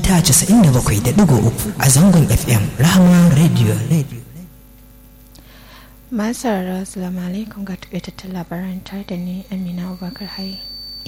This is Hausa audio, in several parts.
mita 97.3 a zangon FM Rahama Radio. Masu sauraro Assalamu alaikum ga takaitattun labaran tare da ni Amina Abubakar Hai.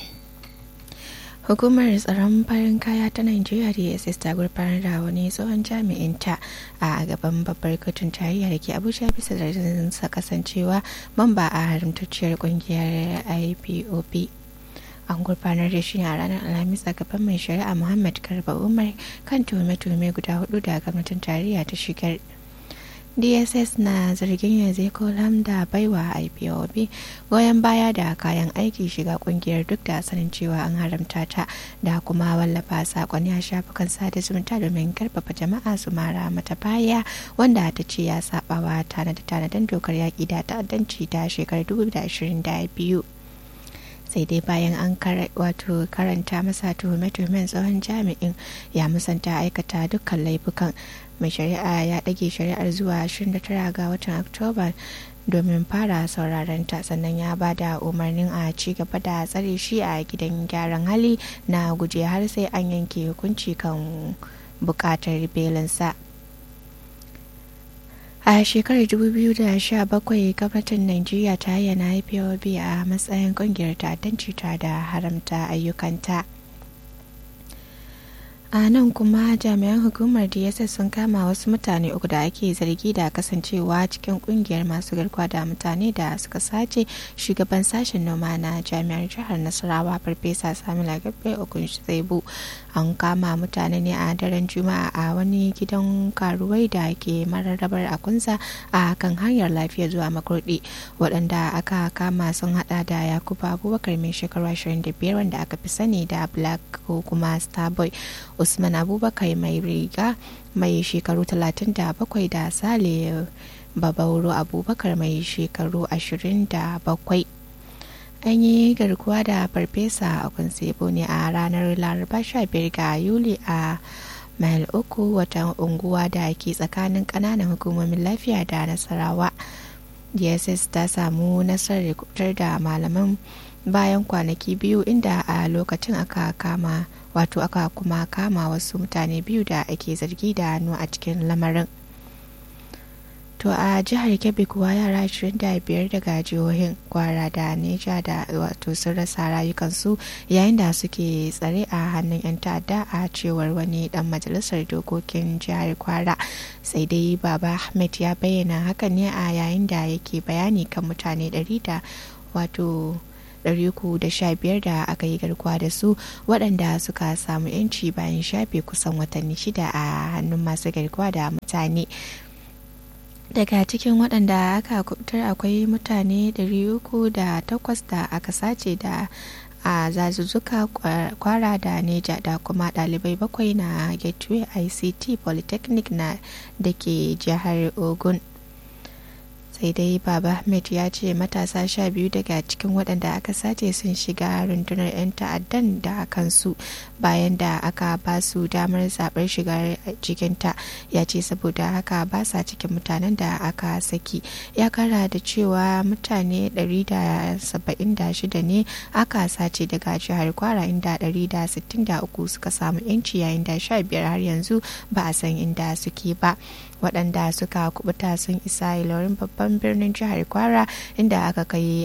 Hukumar tsaron farin kaya ta Najeriya DSS ta gurfanar da wani tsohon jami'in ta a gaban babbar kotun tarayya da ke Abuja bisa da sa kasancewa mamba a haramtacciyar kungiyar IPOP. An gurfanar da shi a ranar Alhamis a gaban mai shari'a Muhammad Garba Umar kan tuhume-tuhume guda hudu da gwamnatin tarayya ta shigar. dss na zargin yanzu kolam da baiwa ipob goyon baya da kayan aiki shiga kungiyar duk da sanin cewa an haramta ta da kuma wallafa sakonni a shafukan sada zumunta domin karfafa jama'a su mara mata baya wanda ta ce ya sabawa tanade-tanaden dokar yaƙi da ta'addanci ta shekarar 2022 sai dai bayan an wato karanta masa tuhume-tuhumen tsohon jami'in ya musanta aikata dukkan laifukan mai shari'a ya ɗage shari'ar zuwa 29 ga watan oktoba domin fara sauraron ta sannan ya ba da umarnin a ci gaba da tsare shi a gidan gyaran hali na guje har sai an yanke hukunci kan bukatar belinsa a shekarar 2017 gwamnatin najeriya ta yana ipob a matsayin kungiyar ta'addanci ta da haramta ayyukanta a nan kuma jami'an hukumar dss sun kama wasu mutane uku da ake zargi da kasancewa cikin kungiyar masu garkuwa da mutane da suka sace shugaban sashen noma na jami'ar jihar nasarawa farfesa samila gabbe okun zaibu an kama mutane ne a daren juma'a a wani gidan karuwai da ke mararrabar akunsa a kan hanyar lafiya zuwa makurdi waɗanda aka kama sun hada da yakubu abubakar mai shekaru 25 wanda aka fi sani da black ko kuma starboy usman abubakar mai riga mai shekaru 37 da sale babauro abubakar mai shekaru 27 an yi garkuwa da farfesa a kunsebo ne a ranar laraba 15 ga yuli a mail uku watan unguwa da ke tsakanin kananan hukumomin lafiya da nasarawa dss ta samu nasarar kubutar da malaman bayan kwanaki biyu inda a lokacin aka kama wato aka kuma kama wasu mutane biyu da ake zargi da hannu a cikin lamarin to a jihar kebbi kuwa yara 25 daga jihohin kwara da neja da wato sun rasa rayukansu yayin da suke tsare a hannun 'yan ta'adda a cewar wani dan majalisar dokokin jihar kwara sai dai baba ahmed ya bayyana hakan ne a yayin da yake bayani kan mutane 100 da wato 315 da aka yi garkuwa da su waɗanda suka samu 'yanci bayan shafe kusan watanni shida a hannun masu garkuwa da mutane daga cikin waɗanda aka kubutar akwai mutane 308 da aka sace da a zazuzzuka kwara da neja da kuma ɗalibai bakwai na gateway ict polytechnic na da ke jihar ogun sai dai baba ahmed ya ce matasa sha biyu daga cikin waɗanda aka sace sun shiga rundunar 'yan ta'addan da kansu bayan da aka ba su damar zaɓar shiga cikinta ya ce saboda haka ba sa cikin mutanen da aka saki ya kara da cewa mutane 176 ne aka sace daga jihar kwara inda 163 suka samu 'yanci yayin da 15 har yanzu ba a san inda suke ba waɗanda suka kubuta sun isa ilorin babban birnin jihar kwara inda aka kai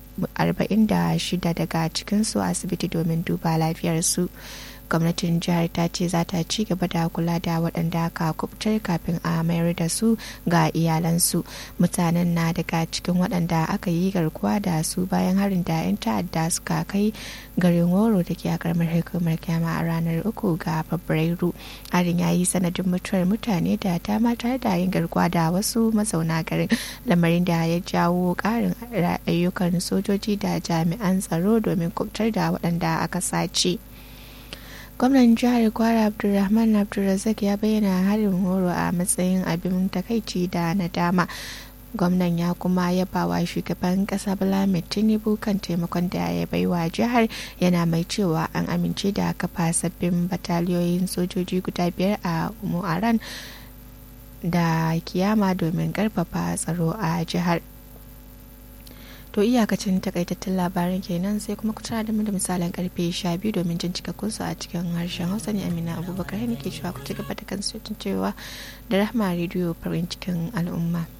46 daga cikinsu asibiti domin duba lafiyarsu gwamnatin jihar ta ce za ta ci gaba da kula da waɗanda aka kubutar kafin a mayar da su ga iyalansu mutanen na daga cikin waɗanda aka yi garkuwa da su bayan harin da 'yan ta'adda suka kai garin woro da ke a karamar hukumar kyama a ranar uku ga fabrairu harin ya yi sanadin mutuwar mutane da dama tare da yin garkuwa da wasu mazauna garin lamarin da ya jawo ƙarin ayyukan sojoji da jami'an tsaro domin kubutar da waɗanda aka sace. gwamnan jihar kwara abdulrahman abdulrazak ya bayyana harin horo a matsayin abin takaici da nadama gwamnan ya kuma yaba wa shugaban kasa bala tinubu kan taimakon da ya baiwa jihar yana mai cewa an amince da kafa sabbin bataliyoyin sojoji guda biyar a mu'aran da kiyama domin karfafa tsaro a jihar to iyakacin takaitattun labaran kenan sai kuma ku tara da mu da misalin karfe 12 domin jin cikakkun su a cikin harshen hausa ne amina abubakar ne ke cewa ku ci gaba da kan cewa da rahma rediyo farin cikin al'umma